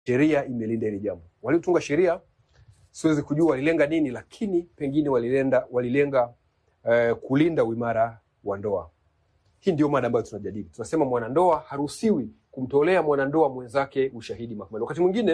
sheria imelinda hili jambo. Waliotunga sheria siwezi kujua walilenga nini, lakini pengine walilenga, walilenga eh, kulinda uimara wa ndoa. Hii ndio mada ambayo tunajadili. Tunasema mwanandoa haruhusiwi kumtolea mwanandoa mwenzake ushahidi mahakamani. Wakati mwingine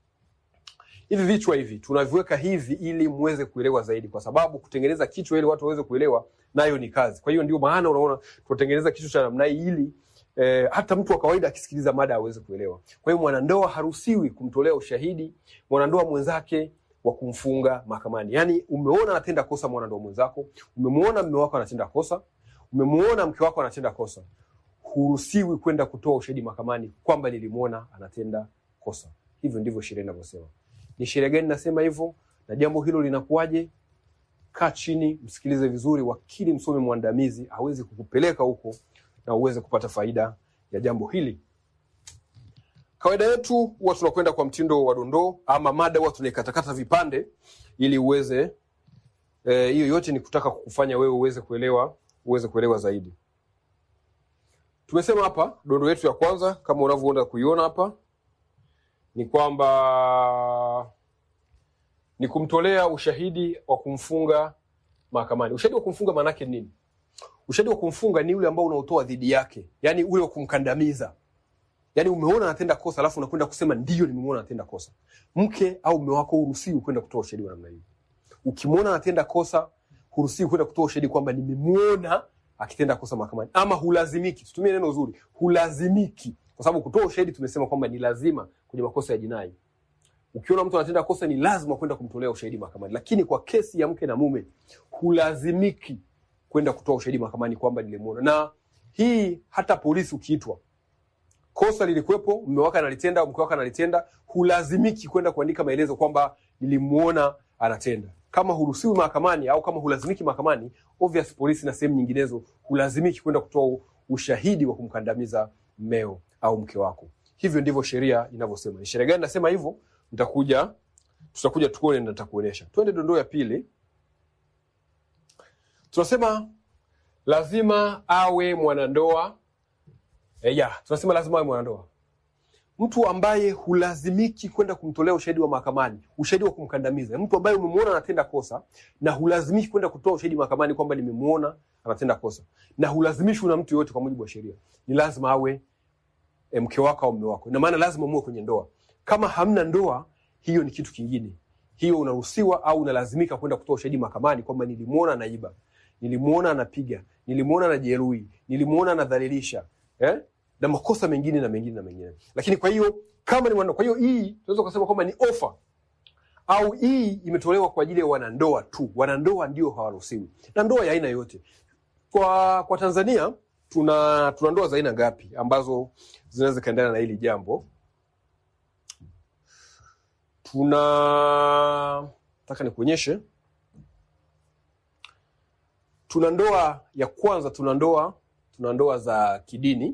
hivi vichwa hivi tunaviweka hivi ili muweze kuelewa zaidi, kwa sababu kutengeneza kichwa ili watu waweze kuelewa nayo ni kazi. Kwa hiyo ndio maana unaona tunatengeneza kichwa cha namna hii ili eh, hata mtu wa kawaida akisikiliza mada aweze kuelewa. Kwa hiyo mwanandoa haruhusiwi kumtolea ushahidi mwanandoa mwenzake wa kumfunga mahakamani. Yaani umeona anatenda kosa mwanandoa mwenzako, umemwona mume wako anatenda kosa, umemwona mke wako anatenda kosa, huruhusiwi kwenda kutoa ushahidi mahakamani kwamba nilimwona anatenda kosa. Hivyo ndivyo sheria inavyosema. Ni sheria gani nasema hivyo, na jambo hilo linakuwaje? Kaa chini, msikilize vizuri, wakili msomi mwandamizi aweze kukupeleka huko na uweze kupata faida ya jambo hili. Kawaida yetu huwa tunakwenda kwa mtindo wa dondoo ama mada, huwa tunaikatakata vipande ili uweze eh, hiyo yote ni kutaka kukufanya wewe uweze kuelewa uweze kuelewa zaidi. Tumesema hapa dondoo yetu ya kwanza kama unavyoenda kuiona hapa ni kwamba ni kumtolea ushahidi wa kumfunga mahakamani. Ushahidi wa kumfunga maanake nini? Ushahidi wa kumfunga ni ule ambao unaotoa dhidi yake, yani ule wa kumkandamiza. Yani umeona anatenda kosa, alafu unakwenda kusema ndio, nimemwona anatenda kosa. Mke au mume wako huruhusiwi kwenda kutoa ushahidi wa namna hiyo. Ukimwona anatenda kosa, huruhusiwi kwenda kutoa ushahidi kwamba nimemwona akitenda kosa mahakamani, ama hulazimiki. Tutumie neno zuri, hulazimiki, kwa sababu kutoa ushahidi tumesema kwamba ni lazima kwenye makosa ya jinai. Ukiona mtu anatenda kosa, ni lazima kwenda kumtolea ushahidi mahakamani, lakini kwa kesi ya mke na mume hulazimiki kwenda kutoa ushahidi mahakamani kwamba nilimwona. Na hii hata polisi ukiitwa, kosa lilikuwepo, mume wako analitenda, mke wako analitenda, hulazimiki kwenda kuandika maelezo kwamba nilimwona anatenda. Kama huruhusiwi mahakamani au kama hulazimiki mahakamani, obvious polisi na sehemu nyinginezo hulazimiki kwenda kutoa ushahidi wa kumkandamiza mmeo au mke wako. Hivyo ndivyo sheria inavyosema. Ni sheria gani nasema hivyo? Nitakuja, tutakuja tuone na nitakuonyesha. Twende dondoo ya pili. Tunasema lazima awe mwanandoa e, ya tunasema lazima awe mwanandoa, mtu ambaye hulazimiki kwenda kumtolea ushahidi wa mahakamani, ushahidi wa kumkandamiza, mtu ambaye umemwona anatenda kosa na hulazimiki kwenda kutoa ushahidi mahakamani kwamba nimemwona anatenda kosa, na hulazimishwi na mtu yoyote kwa mujibu wa sheria, ni lazima awe e, mke wako au mume wako. Ina maana lazima muwe kwenye ndoa. Kama hamna ndoa, hiyo ni kitu kingine. Hiyo unaruhusiwa au unalazimika kwenda kutoa ushahidi mahakamani kwamba nilimwona anaiba, nilimwona anapiga, nilimwona anajeruhi, nilimwona anadhalilisha eh? na makosa mengine na mengine na mengine. Lakini kwa hiyo kama ni mwanandoa, kwa hiyo hii tunaweza kusema kwamba ni ofa au hii imetolewa kwa ajili ya wanandoa tu. Wanandoa ndio hawaruhusiwi, na ndoa ya aina yote. Kwa kwa Tanzania tuna tuna ndoa za aina ngapi ambazo zinaweza kaendana na hili jambo? Tuna nataka nikuonyeshe, tuna ndoa ya kwanza, tuna ndoa tuna ndoa za kidini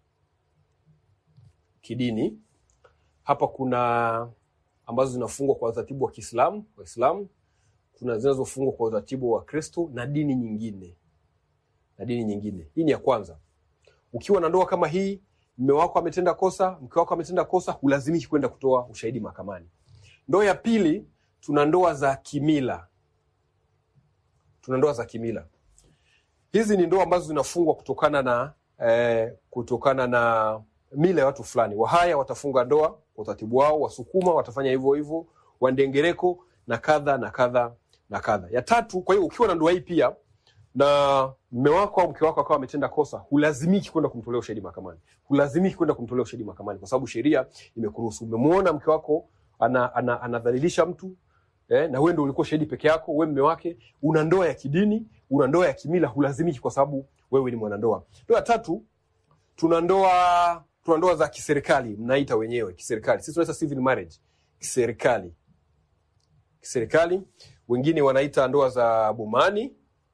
kidini. Hapa kuna ambazo zinafungwa kwa utaratibu wa Kiislamu, Waislamu. Kuna zinazofungwa kwa utaratibu wa Kristo na dini nyingine na dini nyingine. Hii ni ya kwanza. Ukiwa na ndoa kama hii, mume wako ametenda kosa, mke wako ametenda kosa, hulazimiki kwenda kutoa ushahidi mahakamani. Ndoa ya pili, tuna ndoa za kimila. Tuna ndoa za kimila. Hizi ni ndoa ambazo zinafungwa kutokana na eh, kutokana na mila ya watu fulani. Wahaya watafunga ndoa kwa utaratibu wao, Wasukuma watafanya hivyo hivyo, Wandengereko na kadha na kadha na kadha. Ya tatu, kwa hiyo ukiwa na ndoa hii pia na mme wako au mke wako akawa ametenda kosa, hulazimiki kwenda kumtolea ushahidi mahakamani, hulazimiki kwenda kumtolea ushahidi mahakamani kwa sababu sheria imekuruhusu. Umemwona mke wako anadhalilisha ana, ana mtu eh, na wewe ndio ulikuwa shahidi peke yako, wewe mme wake, una ndoa ya kidini, una ndoa ya kimila, hulazimiki kwa sababu wewe ni mwanandoa. Ndoa ya tatu, tuna ndoa tuna ndoa za kiserikali, mnaita wenyewe kiserikali, sisi tunaita civil marriage, kiserikali kiserikali. Wengine wanaita ndoa za bomani,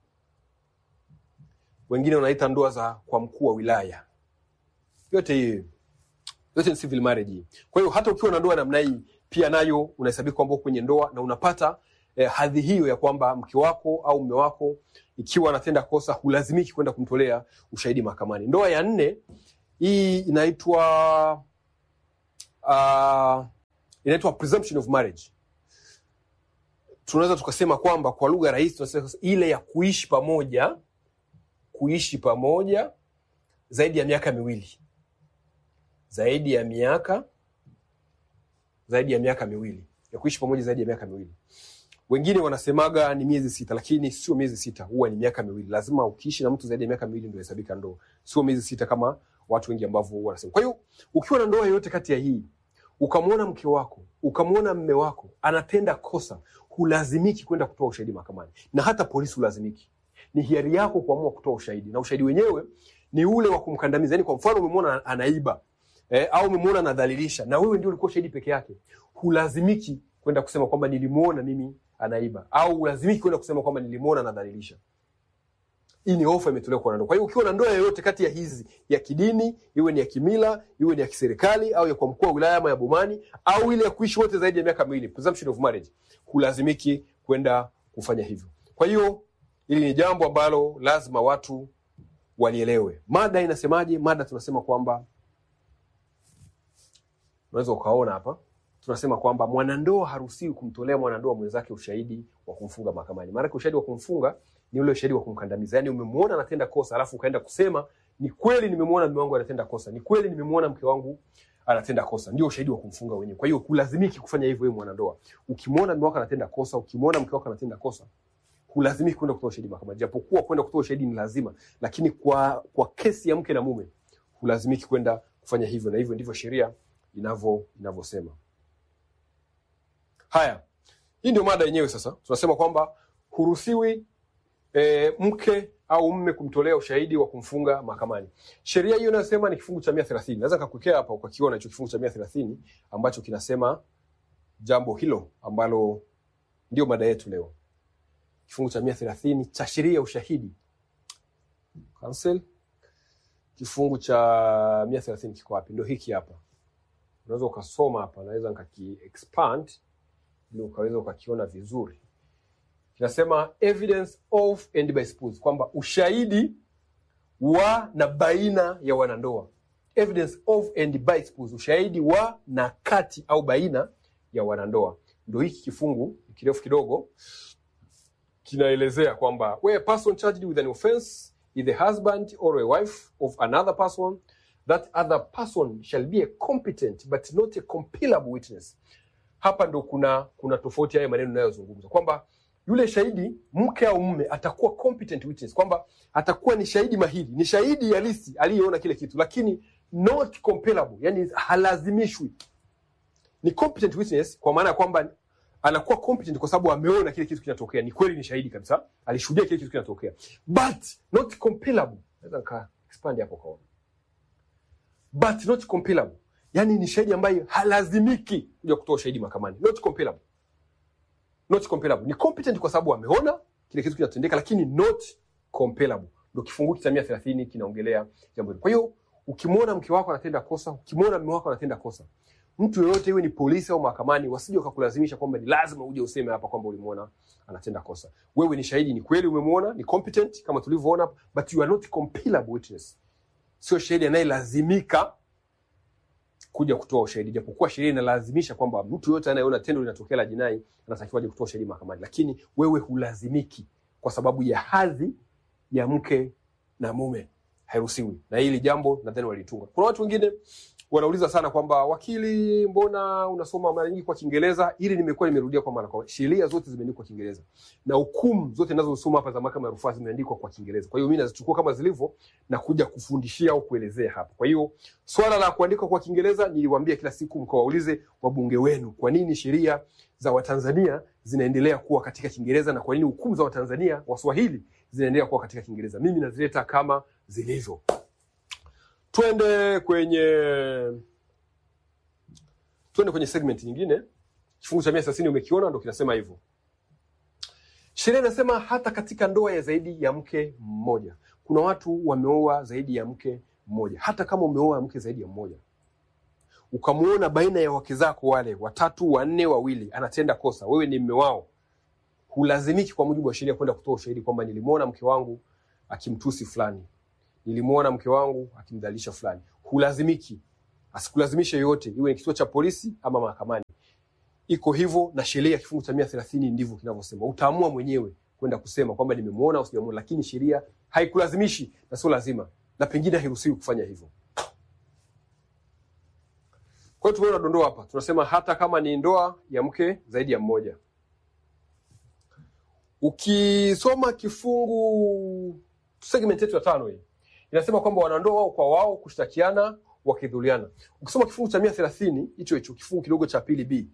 wengine wanaita ndoa za kwa mkuu wa wilaya. Yote hii yote ni civil marriage. Kwa hiyo hata ukiwa na ndoa namna hii pia nayo unahesabika kwamba kwenye ndoa na unapata eh, hadhi hiyo ya kwamba mke wako au mume wako ikiwa anatenda kosa hulazimiki kwenda kumtolea ushahidi mahakamani. Ndoa ya nne hii inaitwa uh, inaitwa presumption of marriage. Tunaweza tukasema kwamba kwa lugha rahisi tunasema ile ya kuishi pamoja, kuishi pamoja zaidi ya miaka miwili, zaidi ya miaka zaidi ya miaka miwili, ya kuishi pamoja zaidi ya miaka miwili. Wengine wanasemaga ni miezi sita, lakini sio miezi sita, huwa ni miaka miwili. Lazima ukiishi na mtu zaidi ya miaka miwili ndio hesabika ndoa, sio miezi sita kama watu wengi ambavyo wanasema. Kwa hiyo ukiwa na ndoa yoyote kati ya hii, ukamwona mke wako, ukamwona mme wako anatenda kosa, hulazimiki kwenda kutoa ushahidi mahakamani, na hata polisi hulazimiki. Ni hiari yako kuamua kutoa ushahidi, na ushahidi wenyewe ni ule wa kumkandamiza. Yani kwa mfano umemwona anaiba eh, au umemwona anadhalilisha, na wewe ndio ulikuwa shahidi peke yake, hulazimiki kwenda kusema kwamba nilimwona mimi anaiba, au hulazimiki kwenda kusema kwamba nilimwona anadhalilisha. Hii ni ofa imetolewa kwa wanandoa. Kwa hiyo ukiwa na ndoa yoyote kati ya hizi, ya kidini, iwe ni ya kimila, iwe ni ya kiserikali, au ya kwa mkuu wa wilaya ama ya bomani, au ile ya kuishi wote zaidi ya miaka miwili, presumption of marriage, hulazimiki kwenda kufanya hivyo. Kwa hiyo hili ni jambo ambalo lazima watu walielewe. Mada inasemaje? Mada tunasema kwamba unaweza ukaona hapa tunasema kwamba mwanandoa haruhusiwi kumtolea mwanandoa mwenzake ushahidi wa kumfunga mahakamani. Maanake ushahidi wa kumfunga ni ule ushahidi wa kumkandamiza, yaani umemwona anatenda kosa alafu ukaenda kusema ni kweli nimemwona mume wangu anatenda kosa, ni kweli nimemwona mke wangu anatenda kosa, ndio ushahidi wa kumfunga wenyewe. Kwa hiyo hulazimiki kufanya hivyo wewe mwanandoa. Ukimwona mume wako anatenda kosa, ukimwona mke wako anatenda kosa, hulazimiki kwenda kutoa ushahidi mahakamani, japokuwa kwenda kutoa ushahidi ni lazima, lakini kwa kwa kesi ya mke na mume hulazimiki kwenda kufanya hivyo, na hivyo ndivyo sheria inavyo inavyosema. Haya, hii ndio mada yenyewe. Sasa tunasema kwamba huruhusiwi e, mke au mme kumtolea ushahidi wa kumfunga mahakamani. Sheria hiyo inayosema ni kifungu cha mia thelathini. Naweza nikakuwekea hapa ukakiona hicho kifungu cha mia thelathini ambacho kinasema jambo hilo ambalo ndio mada yetu leo, kifungu cha mia thelathini cha sheria ya ushahidi Cancel. Kifungu cha mia thelathini kiko wapi? Ndio hiki hapa, unaweza ukasoma hapa, naweza nikaki expand ili ukaweza ukakiona vizuri. Kinasema evidence of and by spouse, kwamba ushahidi wa na baina ya wanandoa. Evidence of and by spouse, ushahidi wa na kati au baina ya wanandoa. Ndio hiki kifungu kirefu kidogo kinaelezea kwamba where a person charged with an offense is the husband or a wife of another person that other person shall be a competent but not a compellable witness hapa ndo kuna kuna tofauti haya maneno ninayozungumza kwamba yule shahidi mke au mume atakuwa competent witness, kwamba atakuwa ni shahidi mahiri, ni shahidi halisi aliyeona kile kitu, lakini not compellable, yani halazimishwi. Ni competent witness kwa maana ya kwamba anakuwa competent kwa sababu ameona kile kitu kinatokea, ni kweli, ni shahidi kabisa, alishuhudia kile kitu kinatokea, but not compellable. Naweza nika expand hapo kaona, but not compellable yani ni shahidi ambaye halazimiki kuja kutoa ushahidi mahakamani, not compellable. Not compellable. Ni competent kwa sababu ameona kile kitu kinatendeka, lakini not compellable. Ndio kifungu cha mia thelathini kinaongelea jambo hilo. Kwa hiyo ukimwona mke wako anatenda kosa, ukimwona mume wako anatenda kosa, mtu yoyote iwe ni polisi au mahakamani, wasije wakakulazimisha kwamba ni lazima uje useme hapa kwamba ulimwona anatenda kosa. Wewe ni shahidi, ni kweli umemwona, ni competent kama tulivyoona, but you are not compellable witness. Sio shahidi anayelazimika kuja kutoa ushahidi, japokuwa sheria inalazimisha kwamba mtu yote anayeona tendo linatokea la jinai anatakiwa aje kutoa ushahidi mahakamani, lakini wewe hulazimiki kwa sababu ya hadhi ya mke na mume, hairuhusiwi. Na hili jambo nadhani walitunga. Kuna watu wengine wanauliza sana kwamba wakili, mbona unasoma mara nyingi kwa Kiingereza? Hili nimekuwa nimerudia kwa mara kwa mara. Sheria zote zimeandikwa kwa Kiingereza na hukumu zote ninazosoma hapa za mahakama ya rufaa zimeandikwa kwa Kiingereza. Kwa hiyo mimi nazichukua kama zilivyo na kuja kufundishia au kuelezea hapa. Kwa hiyo swala la kuandika kwa Kiingereza niliwaambia kila siku mkawaulize wabunge wenu, kwa nini sheria za Watanzania zinaendelea kuwa katika Kiingereza na kwa nini hukumu za Watanzania Waswahili zinaendelea kuwa katika Kiingereza. Mimi nazileta kama zilivyo. Twende kwenye twende kwenye segment nyingine. Kifungu cha mia thelathini umekiona, ndo kinasema hivyo. Sheria inasema hata katika ndoa ya zaidi ya mke mmoja, kuna watu wameoa zaidi ya mke mmoja. Hata kama umeoa mke zaidi ya mmoja, ukamwona baina ya wake zako wale watatu, wanne, wawili anatenda kosa, wewe ni mme wao, hulazimiki kwa mujibu wa sheria kwenda kutoa ushahidi kwamba nilimwona mke wangu akimtusi fulani nilimwona mke wangu akimdhalilisha fulani. Hulazimiki, asikulazimishe yoyote, iwe ni kituo cha polisi ama mahakamani. iko hivyo, na sheria ya kifungu cha mia thelathini ndivyo kinavyosema. Utaamua mwenyewe kwenda kusema kwamba nimemuona au sijamuona, lakini sheria haikulazimishi na sio lazima, na pengine hairuhusiwi kufanya hivyo. Kwa hiyo tumeona dondoo hapa, tunasema hata kama ni ndoa ya mke zaidi ya mmoja. Ukisoma kifungu segment yetu ya tano hii inasema kwamba wanandoa wao kwa wao kushtakiana wakidhuliana. Ukisoma kifungu cha mia thelathini hicho hicho kifungu kidogo cha pili b,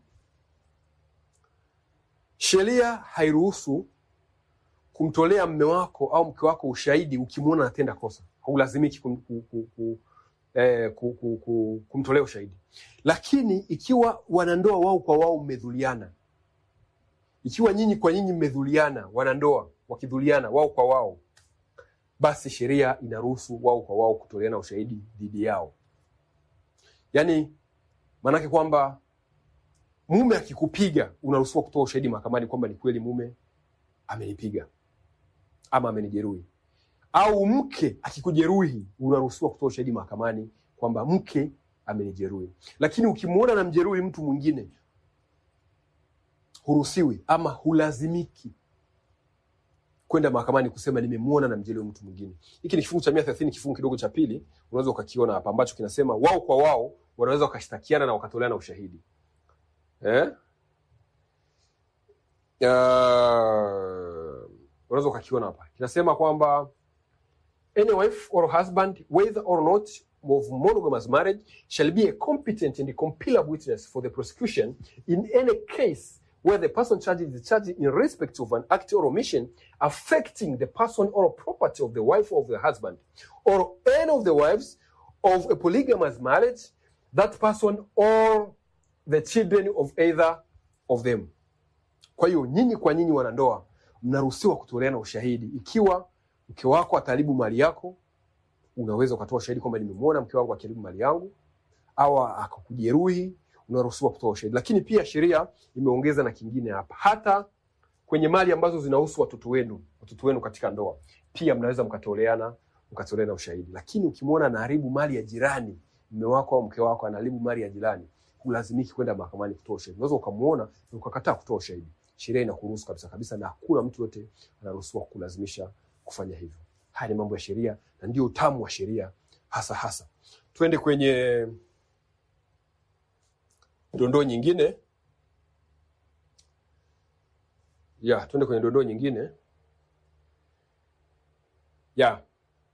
sheria hairuhusu kumtolea mme wako au mke wako ushahidi ukimwona anatenda kosa. Haulazimiki kum, kum, kum, kum, eh, kum, kum, kum, kumtolea ushahidi, lakini ikiwa wanandoa wao kwa wao mmedhuliana, ikiwa nyinyi kwa nyinyi mmedhuliana, wanandoa wakidhuliana wao kwa wao, basi sheria inaruhusu wao kwa wao kutoleana ushahidi dhidi yao. Yaani maanake kwamba mume akikupiga unaruhusiwa kutoa ushahidi mahakamani kwamba ni kweli mume amenipiga ama amenijeruhi, au mke akikujeruhi unaruhusiwa kutoa ushahidi mahakamani kwamba mke amenijeruhi. Lakini ukimwona na mjeruhi mtu mwingine huruhusiwi ama hulazimiki kwenda mahakamani kusema nimemwona na mjeruhi mtu mwingine. Hiki ni kifungu cha mia thelathini kifungu kidogo cha pili, unaweza ukakiona hapa, ambacho kinasema wao kwa wao wanaweza wakashtakiana na wakatoleana ushahidi eh? Uh, unaweza ukakiona hapa kinasema kwamba any wife or husband whether or not of monogamous marriage shall be a competent and compellable witness for the prosecution in any case where the person charged is charged in respect of an act or omission affecting the person or property of the wife or of the husband or any of the wives of a polygamous marriage that person or the children of either of them. Kwa hiyo nyinyi kwa nyinyi wanandoa mnaruhusiwa kutoleana ushahidi. Ikiwa mke wako ataharibu mali yako, unaweza ukatoa ushahidi kwamba nimemwona mke wangu akiharibu mali yangu, au akakujeruhi, unaruhusiwa kutoa ushahidi. Lakini pia sheria imeongeza na kingine hapa, hata kwenye mali ambazo zinahusu watoto wenu, watoto wenu katika ndoa, pia mnaweza mkatoleana mkatoleana ushahidi. Lakini ukimwona anaharibu mali ya jirani, mume wako au mke wako anaharibu mali ya jirani, hulazimiki kwenda mahakamani kutoa ushahidi. Unaweza ukamwona na ukakataa kutoa ushahidi. Sheria inakuruhusu kabisa kabisa, na hakuna mtu yote anaruhusiwa kulazimisha kufanya hivyo. Haya ni mambo ya sheria na ndio utamu wa sheria hasa hasa. Twende kwenye dondoo nyingine ya, twende kwenye dondoo nyingine ya,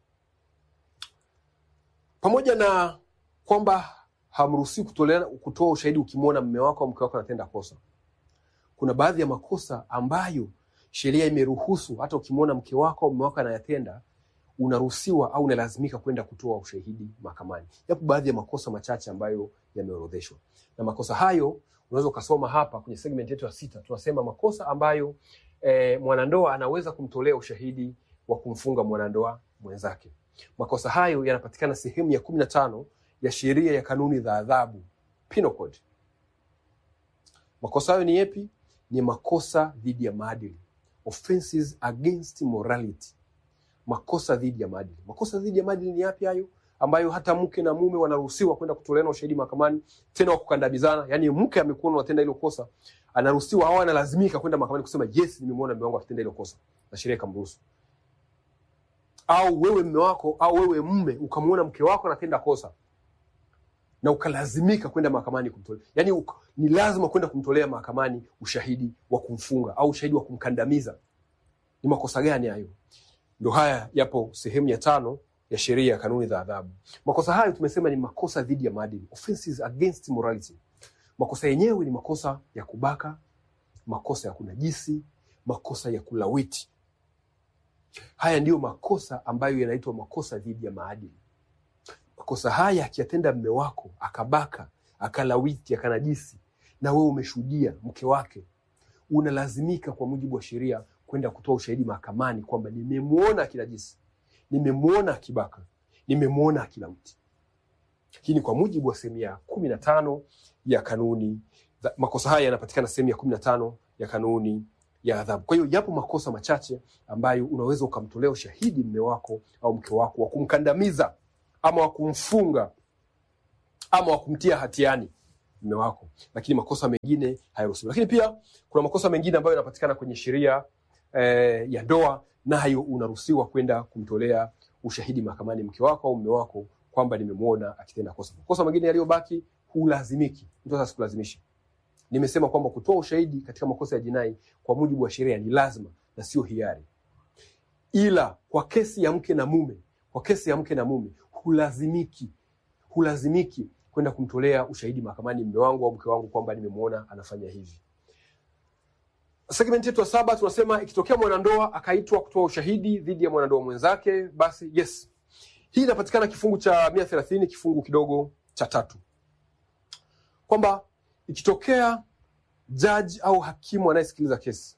pamoja na kwamba hamruhusiwi kutoleana kutoa ushahidi ukimwona mme wako au mke wako anatenda kosa. Kuna baadhi ya makosa ambayo sheria imeruhusu hata ukimwona mke wako au mme wako anayatenda, unaruhusiwa au unalazimika kwenda kutoa ushahidi mahakamani. Yapo baadhi ya makosa machache ambayo yameorodheshwa, na makosa hayo unaweza ukasoma hapa kwenye segment yetu ya sita. Tunasema makosa ambayo eh, mwanandoa anaweza kumtolea ushahidi wa kumfunga mwanandoa mwenzake. Makosa hayo yanapatikana sehemu ya kumi na tano ya sheria ya kanuni za adhabu Penal Code. Makosa hayo ni yepi? Ni makosa dhidi ya maadili, offenses against morality, makosa dhidi ya maadili. Makosa dhidi ya maadili ni yapi hayo? Ambayo hata mke na mume wanaruhusiwa kwenda kutoleana ushahidi mahakamani, tena wa kukandamizana. Yani mke amekuwa anatenda hilo kosa, anaruhusiwa au analazimika kwenda mahakamani kusema yes, nimemwona mume wangu akitenda hilo kosa na sheria ikamruhusu. Au wewe mume wako au wewe mume ukamwona mke wako anatenda kosa na ukalazimika kwenda mahakamani kumtolea, yani uka, ni lazima kwenda kumtolea mahakamani ushahidi wa kumfunga au ushahidi wa kumkandamiza. Ni makosa gani hayo? Ndo haya yapo sehemu ya tano ya sheria ya kanuni za adhabu. Makosa hayo tumesema ni makosa dhidi ya maadili, offenses against morality. Makosa yenyewe ni makosa ya kubaka, makosa ya kunajisi, makosa ya kulawiti. Haya ndiyo makosa ambayo yanaitwa makosa dhidi ya maadili. Makosa haya akiyatenda mme wako akabaka, akalawiti, akanajisi, na wewe umeshuhudia mke wake, unalazimika kwa mujibu wa sheria kwenda kutoa ushahidi mahakamani kwamba nimemwona akinajisi, nimemwona akibaka, nimemwona akilawiti. Lakini kwa mujibu wa sehemu ya kumi na tano ya kanuni, makosa haya yanapatikana sehemu ya kumi na tano ya kanuni ya adhabu. Kwa hiyo yapo makosa machache ambayo unaweza ukamtolea ushahidi mme wako au mke wako wa kumkandamiza ama wa kumfunga ama wa kumtia hatiani mme wako, lakini makosa mengine hayaruhusiwi. Lakini pia kuna makosa mengine ambayo yanapatikana kwenye sheria eh, ya ndoa, nayo unaruhusiwa kwenda kumtolea ushahidi mahakamani mke wako au mme wako kwamba nimemwona akitenda kosa. Makosa mengine yaliyobaki hulazimiki, mtu sasa sikulazimishi. Nimesema kwamba kutoa ushahidi katika makosa ya jinai kwa mujibu wa sheria ni lazima na sio hiari, ila kwa kesi ya mke na mume, kwa kesi ya mke na mume hulazimiki, hulazimiki kwenda kumtolea ushahidi mahakamani mme wangu au mke wangu kwamba nimemwona anafanya hivi. Segment yetu ya saba tunasema ikitokea mwanandoa akaitwa kutoa ushahidi dhidi ya mwanandoa mwenzake, basi yes, hii inapatikana kifungu cha mia thelathini kifungu kidogo cha tatu kwamba ikitokea jaji au hakimu anayesikiliza kesi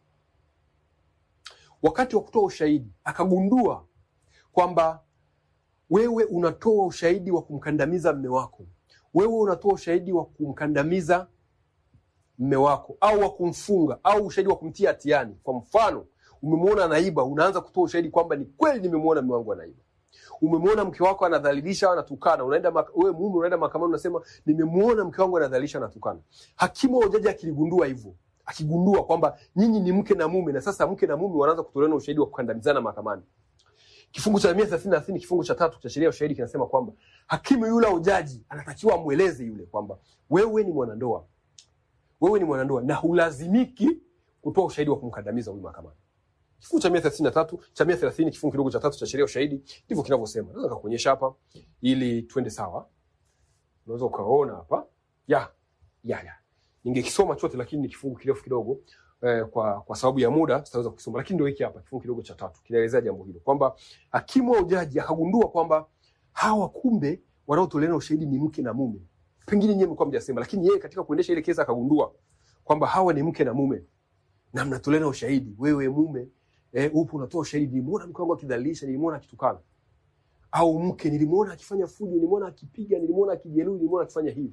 wakati wa kutoa ushahidi akagundua kwamba wewe unatoa ushahidi wa kumkandamiza mme wako, wewe unatoa ushahidi wa kumkandamiza mme wako au wa kumfunga au ushahidi wa kumtia hatiani. Kwa mfano, umemwona anaiba, unaanza kutoa ushahidi kwamba ni kweli nimemwona mme wangu anaiba. Umemwona mke wako anadhalilisha au anatukana, unaenda maka- wewe mume unaenda mahakamani unasema nimemwona mke wangu anadhalilisha anatukana. Hakimu au jaji akiligundua hivyo, akigundua kwamba nyinyi ni mke na mume na sasa mke na mume wanaanza kutoleana ushahidi wa kukandamizana mahakamani, kifungu cha mia thelathini na thelathini kifungu cha tatu cha sheria ya ushahidi kinasema kwamba hakimu yule au jaji anatakiwa amweleze yule kwamba wewe ni mwanandoa, wewe ni mwanandoa na hulazimiki kutoa ushahidi wa kumkandamiza huyu mahakamani. Kifungu cha mia thelathini na tatu cha mia thelathini kifungu kidogo cha tatu cha sheria ya ushahidi ndivyo kinavyosema. Naweza nikakuonyesha hapa ili twende sawa. Unaweza ukaona hapa ya ya ya, ningekisoma chote lakini ni kifungu kirefu kidogo eh, kwa kwa sababu ya muda sitaweza kusoma, lakini ndio hiki hapa kifungu kidogo cha tatu kinaelezea jambo hilo kwamba hakimu au jaji akagundua kwamba hawa kumbe wanaotoleana ushahidi ni mke na mume, pengine nyewe mlikuwa mjasema, lakini yeye katika kuendesha ile kesi akagundua kwamba hawa ni mke na mume na mnatoleana ushahidi. Wewe mume eh, upo unatoa ushahidi, nilimwona mke wangu akidhalilisha, nilimwona akitukana, au mke nilimwona akifanya fujo, nilimwona akipiga, nilimwona akijeruhi, nilimwona akifanya hivi.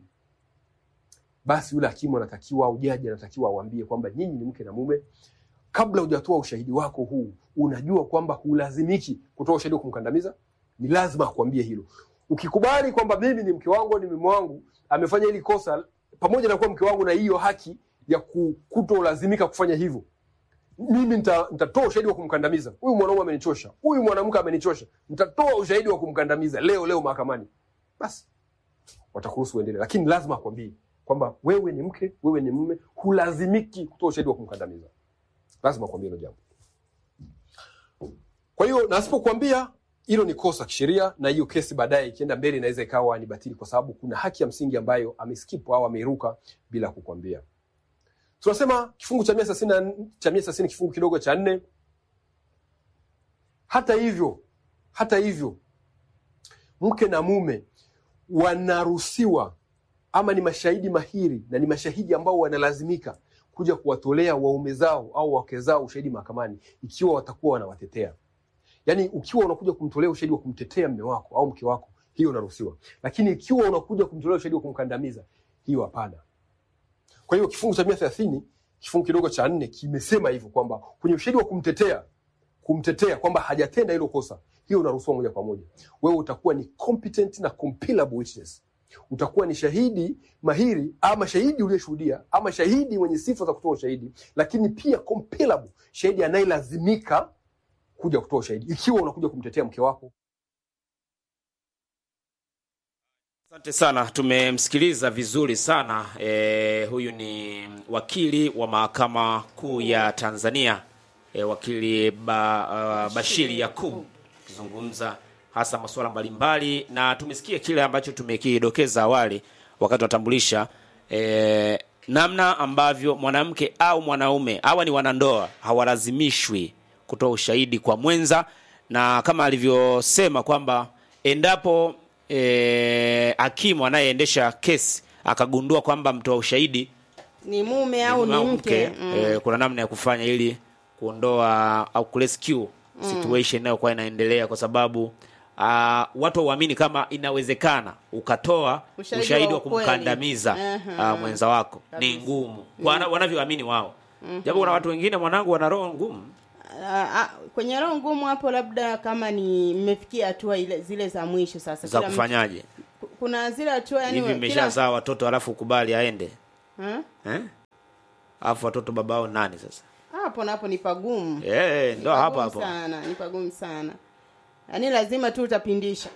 Basi yule hakimu anatakiwa au jaji anatakiwa awambie kwamba nyinyi ni mke na mume. Kabla hujatoa ushahidi wako huu, unajua kwamba hulazimiki kutoa ushahidi wa kumkandamiza. Ni lazima akwambie hilo. Ukikubali kwamba mimi ni mke wangu, ni mume wangu amefanya hili kosa, pamoja na kuwa mke wangu na hiyo haki ya ku- kutolazimika kufanya hivyo, mimi nita- nitatoa ushahidi wa kumkandamiza huyu mwanaume amenichosha, huyu mwanamke amenichosha, nitatoa ushahidi wa kumkandamiza leo leo mahakamani, basi watakuruhusu uendelee, lakini lazima akwambie kwamba wewe ni mke, wewe ni mume, hulazimiki kutoa ushahidi wa kumkandamiza. Lazima akwambie hilo jambo. Kwa hiyo na asipokuambia hilo ni kosa kisheria, na hiyo kesi baadaye ikienda mbele inaweza ikawa ni batili, kwa sababu kuna haki ya msingi ambayo ameskip au ameiruka bila kukwambia. Tunasema kifungu cha mia thelathini na nne- cha mia thelathini kifungu kidogo cha nne. Hata hivyo, hata hivyo mke na mume wanaruhusiwa ama ni mashahidi mahiri na ni mashahidi ambao wanalazimika kuja kuwatolea waume zao au wake zao ushahidi mahakamani ikiwa watakuwa wanawatetea. Yaani, ukiwa unakuja kumtolea ushahidi wa kumtetea mme wako au mke wako, hiyo unaruhusiwa, lakini ikiwa unakuja kumtolea ushahidi wa kumkandamiza, hiyo hapana. Kwa hiyo kifungu cha mia thelathini kifungu kidogo cha nne kimesema hivyo kwamba kwenye ushahidi wa kumtetea kumtetea kwamba hajatenda hilo kosa, hiyo unaruhusiwa moja kwa moja. Wewe utakuwa ni competent na compellable witness, utakuwa ni shahidi mahiri ama shahidi uliyeshuhudia ama shahidi mwenye sifa za kutoa ushahidi, lakini pia compellable, shahidi anayelazimika kuja kutoa ushahidi ikiwa unakuja kumtetea mke wako. Asante sana, tumemsikiliza vizuri sana. E, huyu ni wakili wa mahakama kuu ya Tanzania e, wakili ba, uh, Bashiri Yakub akizungumza hasa masuala mbalimbali, na tumesikia kile ambacho tumekidokeza awali wakati watambulisha e, namna ambavyo mwanamke au mwanaume hawa ni wanandoa hawalazimishwi kutoa ushahidi kwa mwenza, na kama alivyosema kwamba endapo e, hakimu anayeendesha kesi akagundua kwamba mtoa ushahidi ni mume au ni au mke mm. e, kuna namna ya kufanya ili kuondoa au kurescue situation inayokuwa inaendelea, kwa sababu uh, watu waamini kama inawezekana ukatoa Ushahidi ushahidi, wa wa ukweli. kumkandamiza Aha. uh, mwenza wako ni Kabisa. ngumu Wana- wanavyoamini wao, japo kuna watu wengine mwanangu wana roho ngumu Ah, ah, kwenye roho ngumu hapo, labda kama ni mmefikia hatua ile zile za mwisho sasa, za kila mtu- kufanyaje. kuna zile hatua yani hivi kila- mmeshazaa watoto alafu ukubali aende Eh? eh? alafu watoto babao nani sasa hapo na hapo ni pagumu eh, Ni ndo hapo pagumu hapo sana ni pagumu sana yaani lazima tu utapindisha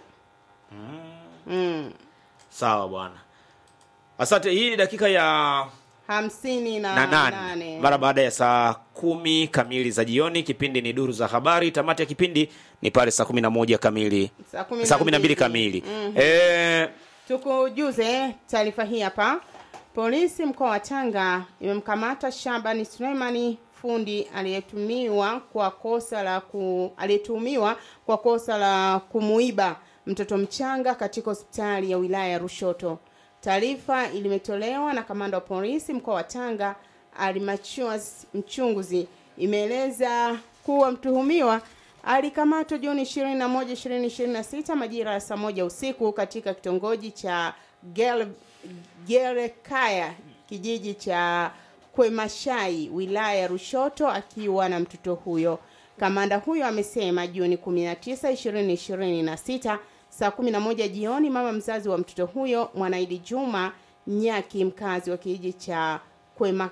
mm. sawa bwana asante hii ni dakika ya hamsini na, na nane nane mara baada ya saa kumi kamili za jioni kipindi ni duru za habari tamati ya kipindi ni pale saa kumi na moja kamili Saa kumi na saa kumi na mbili mbili. kamili Mhm. eh, tukujuze taarifa hii hapa polisi mkoa wa tanga imemkamata shabani suleimani fundi aliyetumiwa kwa kosa la ku, aliyetuhumiwa kwa kosa la kumuiba mtoto mchanga katika hospitali ya wilaya ya rushoto taarifa ilimetolewa na kamanda wa polisi mkoa wa tanga almachus mchunguzi imeeleza kuwa mtuhumiwa alikamatwa Juni 21, 2026 majira ya saa moja usiku katika kitongoji cha Gel- Gerekaya kijiji cha Kwemashai wilaya ya Rushoto akiwa na mtoto huyo. Kamanda huyo amesema Juni 19, 2026 saa 11 jioni mama mzazi wa mtoto huyo Mwanaidi Juma Nyaki mkazi wa kijiji cha Kwema,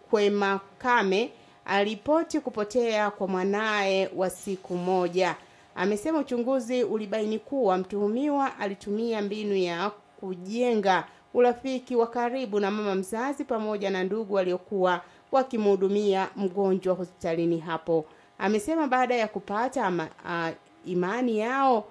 Kwemakame aliripoti kupotea kwa mwanaye wa siku moja. Amesema uchunguzi ulibaini kuwa mtuhumiwa alitumia mbinu ya kujenga urafiki wa karibu na mama mzazi pamoja na ndugu waliokuwa wakimhudumia mgonjwa hospitalini hapo. Amesema baada ya kupata ama, a, imani yao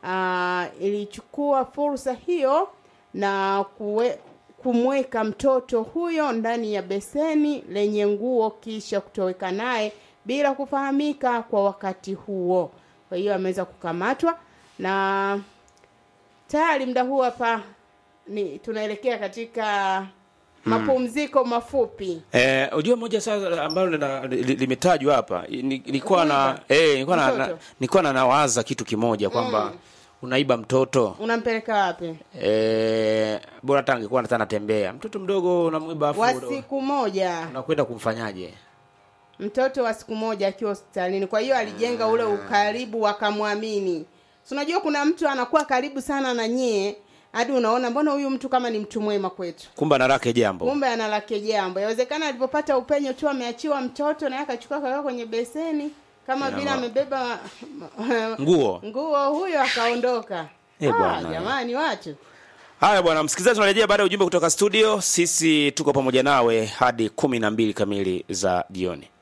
a, ilichukua fursa hiyo na kuwe, kumweka mtoto huyo ndani ya beseni lenye nguo kisha kutoweka naye bila kufahamika kwa wakati huo. Kwa hiyo ameweza kukamatwa na tayari muda huu hapa ni tunaelekea katika mapumziko mafupi. Eh, ujue moja sasa ambalo lina- li- limetajwa hapa ni- nilikuwa na eh nilikuwa na, na Mtoto. nilikuwa na nawaza kitu kimoja kwamba unaiba mtoto Unampeleka wapi? eh bora hata angekuwa hata anatembea mtoto mdogo unamwiba afu Wa una- siku moja, unakwenda kumfanyaje mtoto wa siku moja akiwa hospitalini. Kwa hiyo alijenga ule ukaribu, wakamwamini. Si unajua kuna mtu anakuwa karibu sana na nyie hadi unaona mbona huyu mtu kama ni mtu mwema kwetu. kumbe analake jambo kumbe ana lake jambo yawezekana alipopata upenyo tu ameachiwa mtoto naye akachukua kaweka kwenye beseni kama Ina vile ma- amebeba nguo nguo huyo akaondoka Eh, ah, bwana. jamani watu haya bwana msikilizaji tunarejea baada ya ujumbe kutoka studio sisi tuko pamoja nawe hadi kumi na mbili kamili za jioni